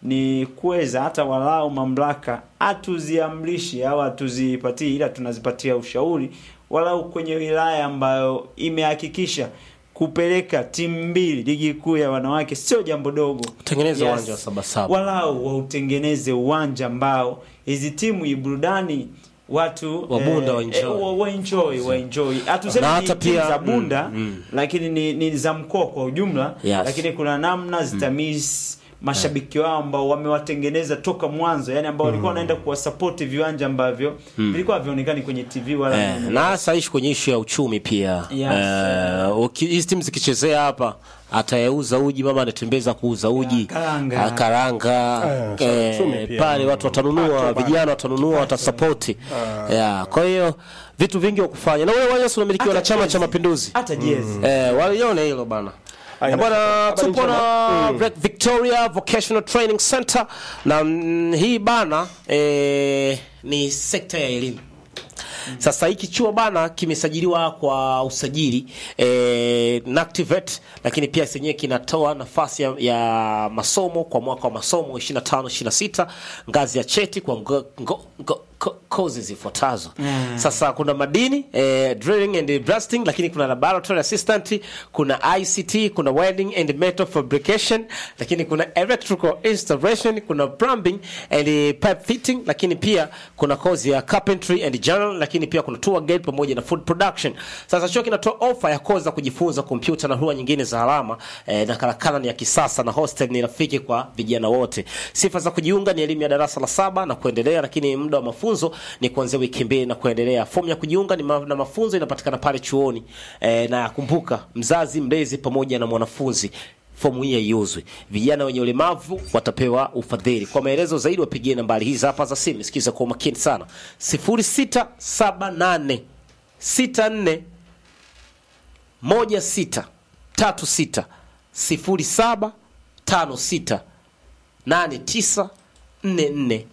ni kuweza hata walau mamlaka hatuziamrishi au hatuzipatii, ila tunazipatia ushauri walau kwenye wilaya ambayo imehakikisha kupeleka timu mbili ligi kuu ya wanawake sio jambo dogo. Tengeneza uwanja wa Sabasaba. walau wautengeneze uwanja ambao hizi timu iburudani watu Wa Bunda eh, waenjoy. eh, wa- waenjoy waenjoy. Hatusemi Na ni hata timu pia- za Bunda mm, mm. lakini ni, ni za mkoa kwa ujumla Yes. lakini kuna namna zitamis mashabiki wao ambao wamewatengeneza toka mwanzo, yani ambao walikuwa wanaenda kuwasapoti viwanja ambavyo vilikuwa havionekani kwenye TV wala Eh, nini. na hasa ishi kwenye ishu ya uchumi pia Yes. Eh, uki- hizi timu zikichezea hapa atayeuza uji mama anatembeza kuuza uji karanga. Ah, karanga Eh, eh, uchumi pia. pale watu watanunua Kipato bana. vijana watanunua watasapoti yeah. kwa hiyo vitu vingi wa kufanya na ule uwanja si unamilikiwa na Hata chama cha jezi. mapinduzi hata jezi Eh, walione hilo bana Aina- Eh, bwana habari tupo njema. na Black Victoria Vocational Training Center na mm, hii bana eh, ni sekta ya elimu sasa hiki chuo bana kimesajiliwa kwa usajili eh, NACTIVATE, lakini pia chenyewe kinatoa nafasi ya, ya masomo kwa mwaka wa masomo 25 26 ngazi ya cheti kwa ngo, ngo, ngo, ko- kozi zifuatazo Mm. sasa kuna madini eh, drilling and blasting lakini kuna laboratory assistant kuna ICT kuna welding and metal fabrication lakini kuna electrical installation kuna plumbing and pipe fitting lakini pia kuna kozi ya carpentry and journal lakini pia kuna tour guide pamoja na food production sasa chuo kinatoa ofa ya kozi za kujifunza kompyuta na lugha nyingine za alama eh, na karakana ni ya kisasa na hostel ni rafiki kwa vijana wote sifa za kujiunga ni elimu ya darasa la saba na kuendelea lakini muda wa mafunzo ni kuanzia wiki mbili na kuendelea fomu ya kujiunga ni ma, na mafunzo inapatikana pale chuoni eh, na kumbuka mzazi mlezi pamoja na mwanafunzi fomu hii haiuzwi vijana wenye ulemavu watapewa ufadhili kwa maelezo zaidi wapigie nambari hizi hapa za simu sikiza kwa umakini sana 0678 64 16 36 07 56 89 44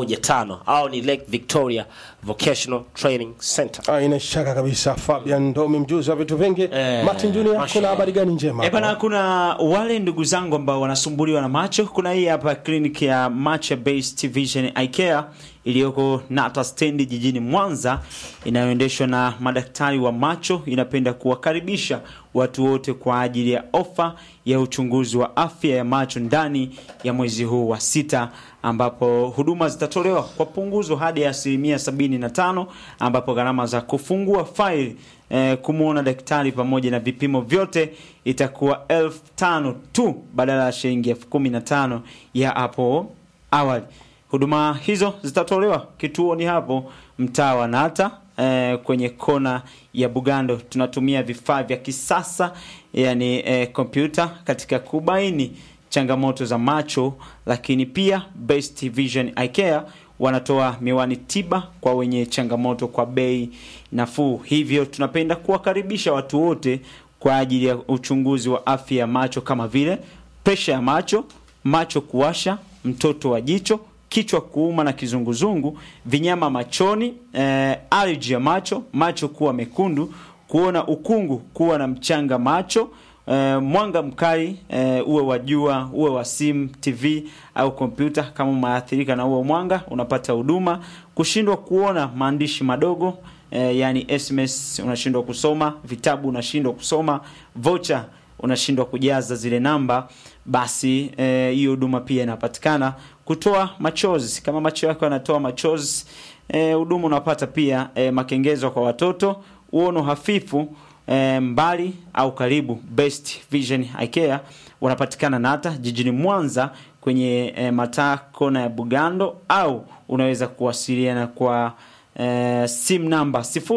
15 au ni Lake Victoria Vocational Training Center. Ah, ina shaka kabisa Fabian ndo umemjuzi wa vitu vingi Eh, Martin Junior mashallah. kuna habari gani njema E bana, hapa? kuna wale ndugu zangu ambao wanasumbuliwa na macho. Kuna hii hapa kliniki ya Macho Based Vision Eye Care iliyoko Nata stendi jijini Mwanza, inayoendeshwa na madaktari wa macho. Inapenda kuwakaribisha watu wote kwa ajili ya ofa ya uchunguzi wa afya ya macho ndani ya mwezi huu wa sita, ambapo huduma zitatolewa kwa punguzo hadi asilimia 75, ambapo gharama za kufungua faili eh, kumwona daktari pamoja na vipimo vyote itakuwa elfu tano tu badala ya shilingi elfu kumi na tano ya hapo awali. Huduma hizo zitatolewa kituoni hapo mtaa wa Nata eh, kwenye kona ya Bugando. Tunatumia vifaa vya kisasa yani eh, kompyuta katika kubaini changamoto za macho, lakini pia Best Vision Eye Care wanatoa miwani tiba kwa wenye changamoto kwa bei nafuu. Hivyo tunapenda kuwakaribisha watu wote kwa ajili ya uchunguzi wa afya ya macho kama vile presha ya macho, macho kuwasha, mtoto wa jicho, kichwa kuuma na kizunguzungu, vinyama machoni, eh, allergy ya macho, macho kuwa mekundu, kuona ukungu, kuwa na mchanga macho, eh, mwanga mkali eh, uwe wa jua, uwe wa simu, TV au kompyuta. Kama umeathirika na huo mwanga, unapata huduma. Kushindwa kuona maandishi madogo eh, yani SMS unashindwa kusoma, vitabu unashindwa kusoma, vocha unashindwa kujaza zile namba, basi eh, hiyo huduma pia inapatikana. Kutoa machozi, kama macho yako yanatoa machozi, eh, huduma unapata pia. Eh, makengezo kwa watoto, uono hafifu eh, mbali au karibu. Best Vision Eye Care wanapatikana Nata jijini Mwanza kwenye eh, mataa kona ya Bugando, au unaweza kuwasiliana kwa eh, simu namba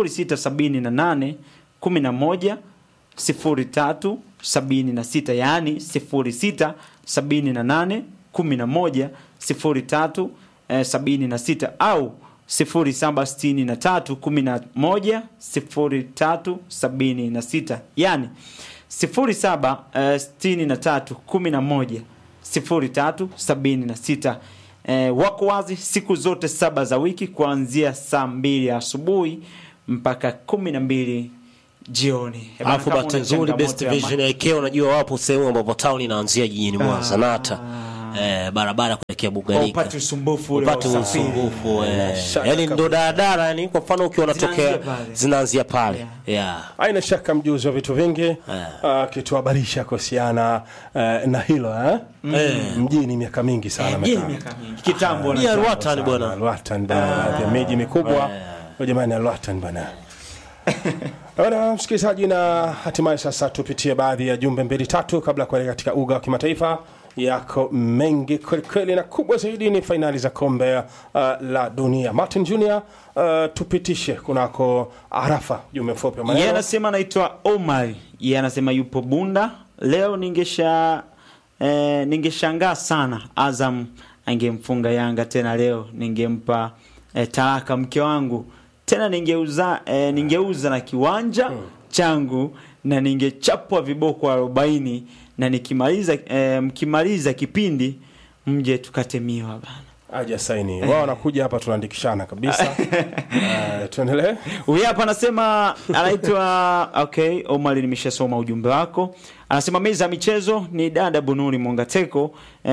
0678 11 03 76 yaani 06 78 11 03 eh, 76 au 0763 11 03 76 yaani 07 eh, 63 11 03 76 eh, wako wazi siku zote saba za wiki kuanzia saa mbili asubuhi mpaka kumi na mbili jioni. Eh, bana, Alafu kama bahati una nzuri changamoto Best ya Vision ma- IK unajua wapo sehemu ambapo town inaanzia jijini Mwanza Nata. eh, barabara kuelekea Bugarika upate usumbufu ule wa upate usafiri. usumbufu eh, shaka yani ndo kabisa. daradara yani kwa mfano ukiwa unatokea Zinaanzia pale. zinaanzia pale Yeah. yeah. haina shaka mjuzi wa vitu vingi akituhabarisha kuhusiana eh, na hilo eh? mjini miaka mingi sana Mjini amekaa. miaka mingi. kitambo Ni na Alwatan bwana Alwatan bwana, baadhi ya miji mikubwa Kwa jamani, Alwatan bwana. Bwana msikilizaji, na hatimaye sasa tupitie baadhi ya jumbe mbili tatu kabla ya kuelekea katika uga wa kimataifa. Yako mengi kwelikweli, na kubwa zaidi ni fainali za kombe uh, la dunia. Martin Junior, uh, tupitishe kunako Arafa, jumbe mfupi wa yeye maneno. anasema anaitwa Omar yeye anasema yupo Bunda leo ningesha eh, ningeshangaa sana Azam angemfunga Yanga tena leo ningempa eh, talaka mke wangu tena ningeuza eh, ningeuza na kiwanja changu na ningechapwa viboko arobaini na nikimaliza eh, mkimaliza kipindi mje tukate miwa bana Aja saini wao wanakuja hapa, tunaandikishana kabisa. Uh, tuendelee. Huyu hapa anasema anaitwa okay, Omar, nimeshasoma ujumbe wako. Anasema meza ya michezo ni dada Bunuri Mongateko.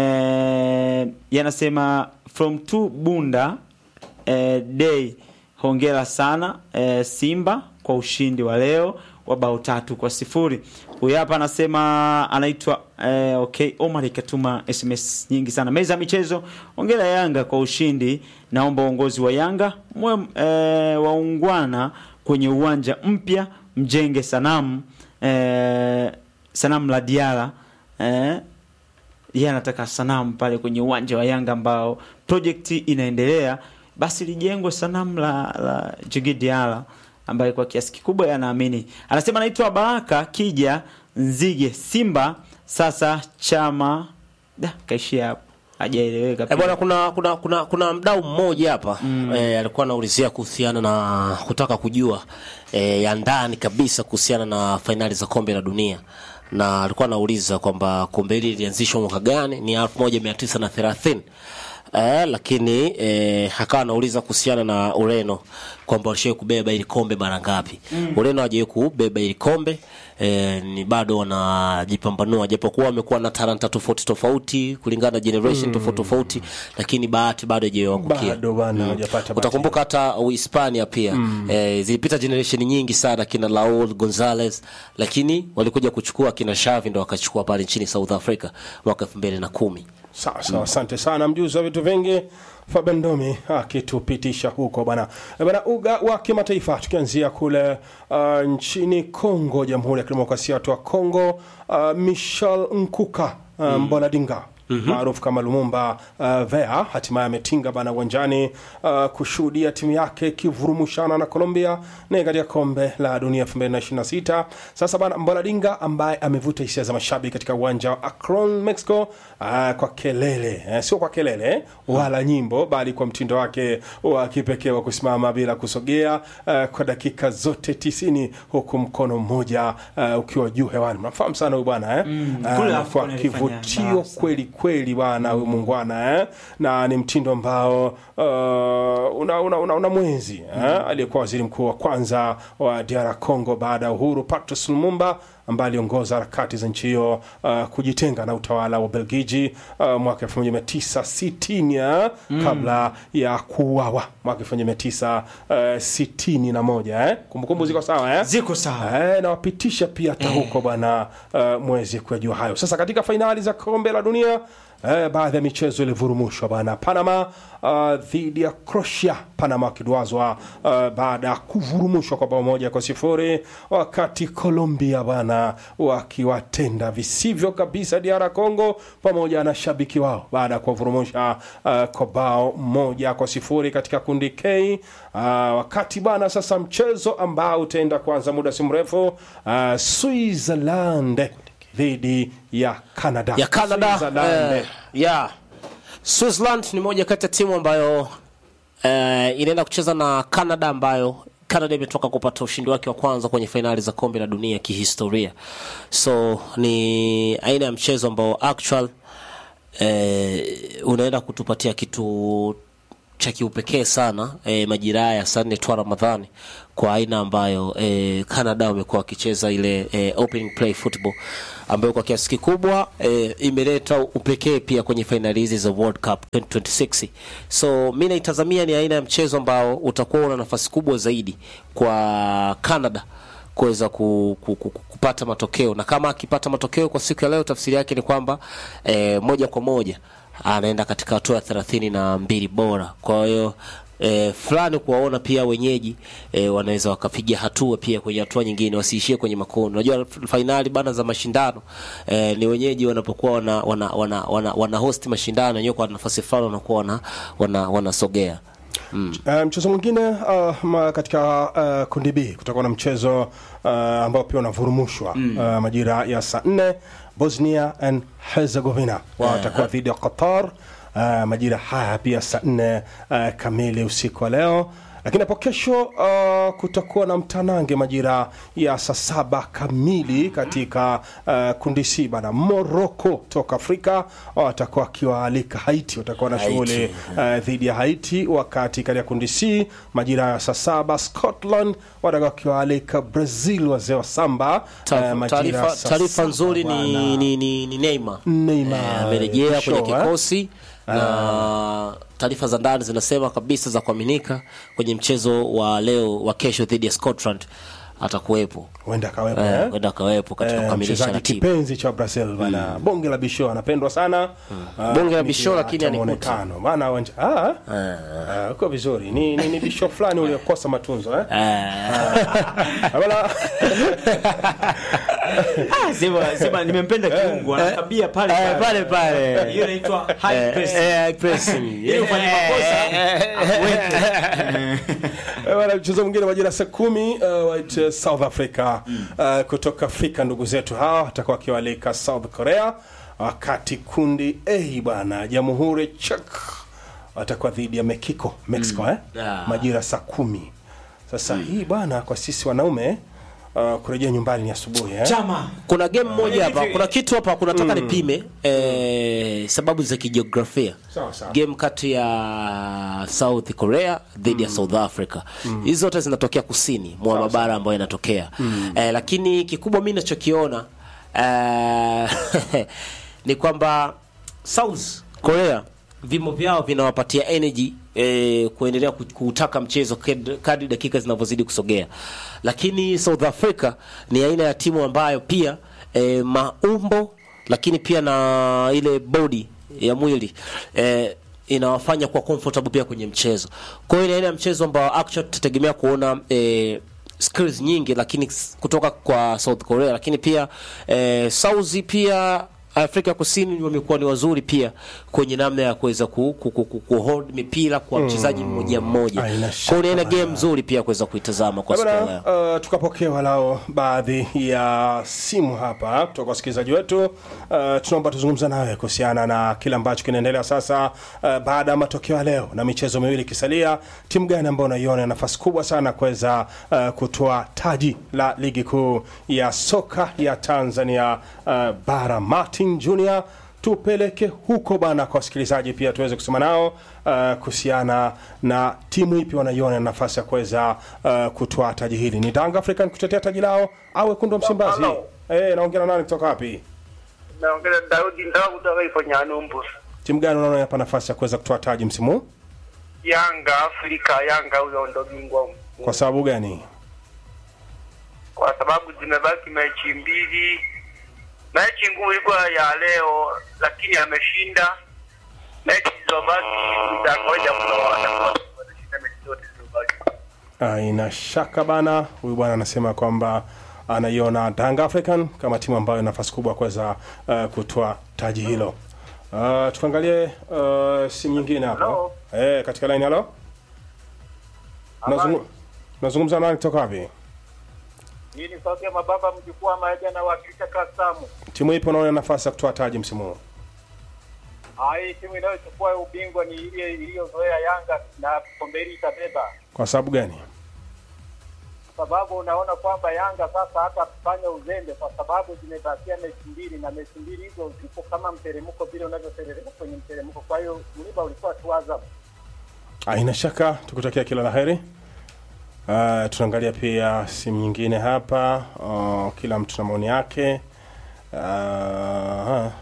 Eh, yanasema from to Bunda eh, day. Hongera sana eh, Simba kwa ushindi wa leo wa bao tatu kwa sifuri. Huyu hapa anasema anaitwa eh, okay, Omar ikatuma SMS nyingi sana. Meza ya michezo, hongera Yanga kwa ushindi. Naomba uongozi wa Yanga mwe eh, waungwana kwenye uwanja mpya, mjenge sanamu eh, sanamu la Diara eh, yeye anataka sanamu pale kwenye uwanja wa Yanga ambao project inaendelea, basi lijengwe sanamu la, la Djigui Diarra ambaye kwa kiasi kikubwa yanaamini. Anasema anaitwa Baraka Kija Nzige Simba, sasa chama da kaishia hapo, hajaeleweka Eh, pia. bwana kuna kuna kuna, kuna mdau mmoja hapa eh, alikuwa anaulizia kuhusiana na kutaka kujua eh, ya ndani kabisa kuhusiana na fainali za kombe la dunia na alikuwa anauliza kwamba kombe hili lilianzishwa mwaka gani ni 1930 Eh, lakini eh, akawa anauliza kuhusiana na Ureno kwamba walishawahi kubeba ili kombe mara ngapi. Ureno hajawahi kubeba ili kombe eh, ni bado wanajipambanua, japokuwa wamekuwa na talanta tofauti tofauti kulingana na generation tofauti tofauti, lakini bahati bado haijawaangukia. Bado bana hajapata bahati. Utakumbuka hata Uhispania pia eh, zilipita generation nyingi sana kina Raul Gonzalez, lakini walikuja kuchukua kina Xavi ndo wakachukua pale nchini South Africa mwaka 2010. Sawa sawa, asante sana mjuzi wa vitu vingi Fabian Ndomi akitupitisha huko bana Eh, bana. Uga wa kimataifa tukianzia kule uh, nchini Kongo, Jamhuri ya Kidemokrasia ya Watu wa Kongo, uh, Michel Nkuka uh, Mboladinga maarufu kama Lumumba uh, Vea hatimaye ametinga bana uwanjani uh, kushuhudia timu yake ikivurumushana na Colombia na katika kombe la dunia 2026. Sasa bana Mboladinga ambaye amevuta hisia za mashabiki katika uwanja wa Akron, Mexico uh, kwa kelele eh, sio kwa kelele wala nyimbo, bali kwa mtindo wake wa kipekee wa kusimama bila kusogea uh, kwa dakika zote tisini huku mkono mmoja uh, ukiwa juu hewani. Mnafahamu sana huyu bwana eh? Ah, kule kwa Afcon alifanya kivutio mbaya sana. kweli kweli bwana huyu muungwana eh? na ni mtindo ambao uh, una, una, una, una mwenzi eh? aliyekuwa waziri mkuu wa kwanza wa DR Congo baada ya uhuru Patrice Lumumba ambaye aliongoza harakati za nchi hiyo uh, kujitenga na utawala wa Belgiji uh, mwaka 1960 eh? kabla ya kuuawa mwaka 1961 eh? kumbukumbu ziko sawa eh? Ziko sawa. Eh, nawapitisha pia hata huko bwana uh, mwezi kuyajua hayo. Sasa katika fainali za kombe la dunia eh, baadhi ya michezo ilivurumushwa bwana. Panama uh, dhidi ya Croatia, Panama wakidwazwa uh, baada ya kuvurumushwa kwa bao moja kwa sifuri, wakati Colombia bwana wakiwatenda visivyo kabisa DR Congo pamoja na shabiki wao baada ya kuwavurumusha uh, kwa bao moja kwa sifuri katika kundi K. Uh, wakati bwana sasa mchezo ambao utaenda kuanza muda si mrefu uh, Switzerland dhidi ya Canada. ya Canada Switzerland. eh, yeah. Switzerland ni moja kati ya timu ambayo eh, inaenda kucheza na Canada ambayo Canada imetoka kupata ushindi wake wa kwanza kwenye fainali za kombe la dunia kihistoria. So ni aina ya mchezo ambao actual eh, unaenda kutupatia kitu cha kiupekee sana e, majira haya ya saa nne twa Ramadhani kwa aina ambayo e, Canada wamekuwa wakicheza ile e, opening play football ambayo kwa kiasi kikubwa e, imeleta upekee pia kwenye fainali hizi za World Cup 2026. So mi naitazamia ni aina ya mchezo ambao utakuwa una nafasi kubwa zaidi kwa Canada kuweza ku, ku, ku, kupata matokeo na kama akipata matokeo kwa siku ya leo, tafsiri yake ni kwamba e, moja kwa moja anaenda katika hatua ya thelathini na mbili bora. Kwa hiyo e, fulani kuwaona pia wenyeji e, wanaweza wakapiga hatua pia kwenye hatua nyingine, wasiishie kwenye makundi. Unajua fainali bana za mashindano e, ni wenyeji wanapokuwa wana, wana, wana, wana, wana host mashindano wenyewe kwa nafasi fulani wanakuwa wana, wana, wanasogea Uh, mchezo mwingine uh, ma, katika uh, kundi B kutakuwa na mchezo uh, ambao pia unavurumushwa mm. uh, majira ya saa nne Bosnia and Herzegovina watakuwa dhidi ya Qatar uh, majira haya pia saa nne uh, kamili usiku wa leo lakini hapo kesho uh, kutakuwa na mtanange majira ya saa saba kamili katika uh, kundi C bana. Morocco toka Afrika watakuwa wakiwaalika Haiti, watakuwa na Haiti, shughuli uh, dhidi ya Haiti, wakati katika kundi C majira ya saa saba Scotland watakuwa wakiwaalika Brazil, wazee wa samba Taarifa- uh, majira ya taarifa saa taarifa saba nzuri bwana. ni, ni, ni, ni Neymar Neymar, Eh, amerejea show, kwenye eh? kikosi na taarifa za ndani zinasema kabisa za kuaminika kwenye mchezo wa leo wa kesho dhidi ya Scotland atakuwepo huenda akawepo Eh, eh? huenda akawepo katika Eh, kukamilisha mchezaji ratiba kipenzi cha Brazil bana, bonge la bisho anapendwa sana Ah, Bonge la ni bisho, pia lakini hata anikuti. muonekano bana wanja ah ah, uko vizuri ni, ni, ni bisho fulani uliokosa matunzo eh Ah, bana Ah, sema sema nimempenda kiungu anakabia pale Eh, pale pale hiyo inaitwa high press Eh, eh, pressing. ili ufanye makosa akuweke. Eh, bana, mchezo mwingine majira saa kumi uh, white, uh, South Africa uh, kutoka Afrika ndugu zetu hawa watakuwa wakiwalika South Korea, wakati kundi A bwana Jamhuri Czech watakuwa dhidi ya Mexico Mexico eh? Ah. majira saa kumi. Sasa hii bwana kwa sisi wanaume uh, kurejea nyumbani ni asubuhi eh? chama kuna game moja hapa hivi- kuna kitu hapa kunataka nipime eh, sababu za kijiografia Sawa, sawa. game kati ya South Korea dhidi ya South Africa hizi zote zinatokea kusini mwa mabara ambayo yanatokea eh, lakini kikubwa mi nachokiona eh, ni kwamba South Korea vimo vyao vinawapatia energy eh, kuendelea ku- kuutaka mchezo kad- kadri dakika zinavyozidi kusogea, lakini South Africa ni aina ya timu ambayo pia eh, maumbo lakini pia na ile body ya mwili eh, inawafanya kuwa comfortable pia kwenye mchezo. Kwa hiyo ni aina ya mchezo ambao actually tutategemea kuona eh, skills nyingi lakini s- kutoka kwa South Korea, lakini pia eh, South pia Afrika Kusini wamekuwa ni wazuri pia kwenye namna ya kuweza ku, ku, ku, ku, ku hold mipira kwa mchezaji mmoja mmoja. Haina Kwa shaka hiyo ni aina bana. game nzuri pia kuweza kuitazama kwa siku ya leo. Bana, uh, tukapokea walao baadhi ya simu hapa kutoka wasikilizaji wetu. Uh, tunaomba tuzungumza nawe kuhusiana na kile ambacho kinaendelea sasa uh, baada ya matokeo ya leo na michezo miwili ikisalia, timu gani ambayo unaiona nafasi kubwa sana kuweza uh, kutoa taji la ligi kuu ya soka ya Tanzania uh, bara. Martin Junior tupeleke huko bana kwa wasikilizaji pia tuweze kusema nao uh, kuhusiana na timu ipi wanaiona na nafasi ya kuweza uh, kutoa taji hili. Ni Tanga African kutetea taji lao au wekundu wa Msimbazi? Halo. Eh, naongea na nani kutoka wapi? naongea Daudi Ndao kutoka Ifonyanumbu. Timu gani unaona hapa nafasi ya kuweza kutoa taji msimu huu? Yanga Afrika, Yanga huyo ndo bingwa mkuu. Kwa sababu gani? kwa sababu zimebaki mechi mbili. Mechi ngumu ilikuwa ya leo, lakini ameshinda. Mechi zilizobaki za kawaida mno, atakuwa atashinda mechi zote zilizobaki. Haina shaka bana, huyu bwana anasema kwamba anaiona Tanga African kama timu ambayo ina nafasi kubwa ya kuweza uh, kutoa taji hilo. Uh, tukaangalie uh, simu nyingine hapa. Hello. Eh, katika line halo. Nazungu- Nazungumza nani kutoka wapi? Hii ni sauti ya mababa mjukuu wa maja na wakilisha Kasamu. Timu ipo unaona nafasi ya kutoa taji msimu huu? Hii timu inayochukua ubingwa ni ile iliyozoea Yanga na kombe hili itabeba. Kwa sababu gani? sababu unaona kwamba Yanga sasa hata kufanya uzembe, kwa sababu zimebakia mechi mbili na mechi mbili hizo zipo kama mteremko vile unavyoteremka kwenye mteremko. Kwa hiyo mlima ulikuwa tu Azam. Haina shaka, tukutakia kila la heri. Uh, tunaangalia pia simu nyingine hapa. Uh, kila mtu na maoni yake. Uh,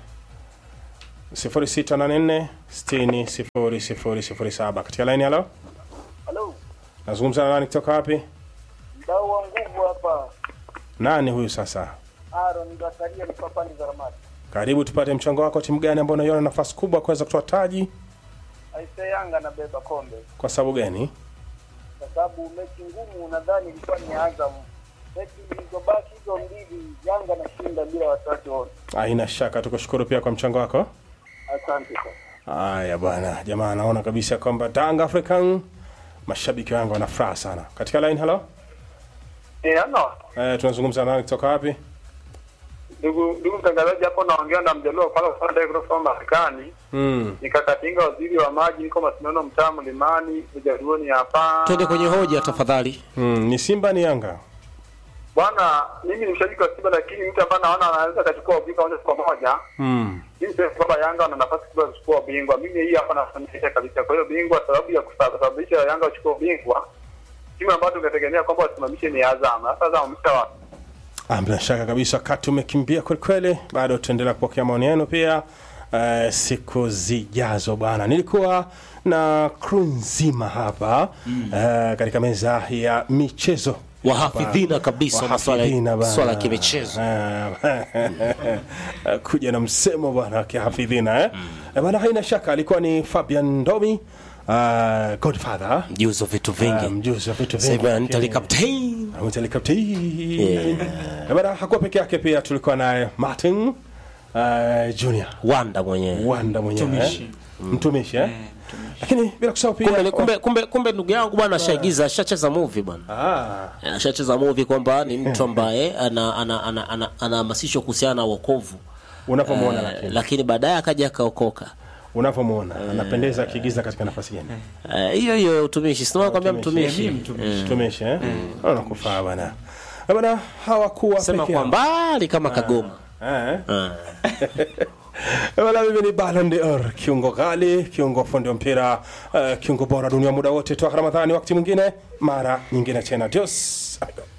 0684 60 00 07 katika line. Halo, Halo, nazungumza na nani kutoka wapi? mdau wa nguvu hapa, Nani huyu sasa? Aaron Zakaria ni papani za Ramadi. Karibu tupate mchango wako. Timu gani ambayo unaiona nafasi kubwa kuweza kutoa taji? Aise, Yanga anabeba kombe Kwa sababu gani? kwa sababu mechi ngumu nadhani ilikuwa ni Azam. Mechi zilizobaki hizo mbili, Yanga anashinda bila wasiwasi wote. Haina shaka, tukushukuru pia kwa mchango wako. Asante sana. Haya bwana, jamaa anaona kabisa kwamba Tanga African mashabiki wangu wana furaha sana. Katika line, hello. Eh, ano Eh, tunazungumza na nani kutoka wapi? ndugu ndugu mtangazaji, hapo naongea na mjaluo pale upande kutoka Marekani. Mm. Nikakatinga waziri wa maji, niko Masindano, mtaa Mlimani, Ujaluoni hapa. twende kwenye hoja tafadhali Mm, ni Simba ni Yanga? Bwana, mimi ni mshabiki wa Simba, lakini mtu ambaye naona anaweza akachukua ubingwa moja kwa moja Mm. mimi sasa kwamba Yanga wana nafasi kubwa ya kuchukua ubingwa. Mimi hii hapa nafanikisha kabisa. Kwa hiyo bingwa, sababu ya kusababisha Yanga wachukue ubingwa, timu ambayo tungetegemea kwamba wasimamishe ni Azam. Sasa Azam wamesha wapi? Ah, bila shaka kabisa wakati umekimbia kweli kweli, bado tutaendelea kupokea maoni yenu pia uh, siku zijazo bwana. Nilikuwa na crew nzima hapa mm. uh, katika meza ya michezo wahafidhina kabisa maswala Wahafidhina bana. swala ya kimichezo Ah, kuja na msemo bwana wa kihafidhina eh? Eh, bwana haina shaka alikuwa ni Fabian Ndomi uh, Godfather mjuzi wa vitu uh, vingi mjuzi wa vitu sasa hivi vingi anita lakini- captain Amwita Likapti. Eh, bwana hakuwa peke yake pia tulikuwa naye Martin uh, Junior wanda mwenyewe Wanda mwenyewe Mtumishi. eh? mtumishi eh? lakini bila kusahau pia kumbe kumbe kumbe kumbe ndugu yangu bwana ashaigiza ashacheza movie bwana ah, Eh, ashacheza movie kwamba ni mtu ambaye ana ana ana ana- anahamasishwa kuhusiana na wokovu unapomwona Eh, lakini lakini baadaye akaja akaokoka unapomwona anapendeza akiigiza katika nafasi gani Eh, hiyo hiyo ya utumishi sinaa kwambia Utumishi. mtumishi mtumishi eh? unakufaa bwana Eh, bwana hawakuwa sema peke kwa yao. mbali kama kagoma Eh? Eh. Wala mimi ni Ballon d'Or, kiungo ghali, kiungo fundi wa mpira, uh, kiungo bora dunia muda wote. Toa Ramadhani, wakati mwingine, mara nyingine tena. Dios. amigo.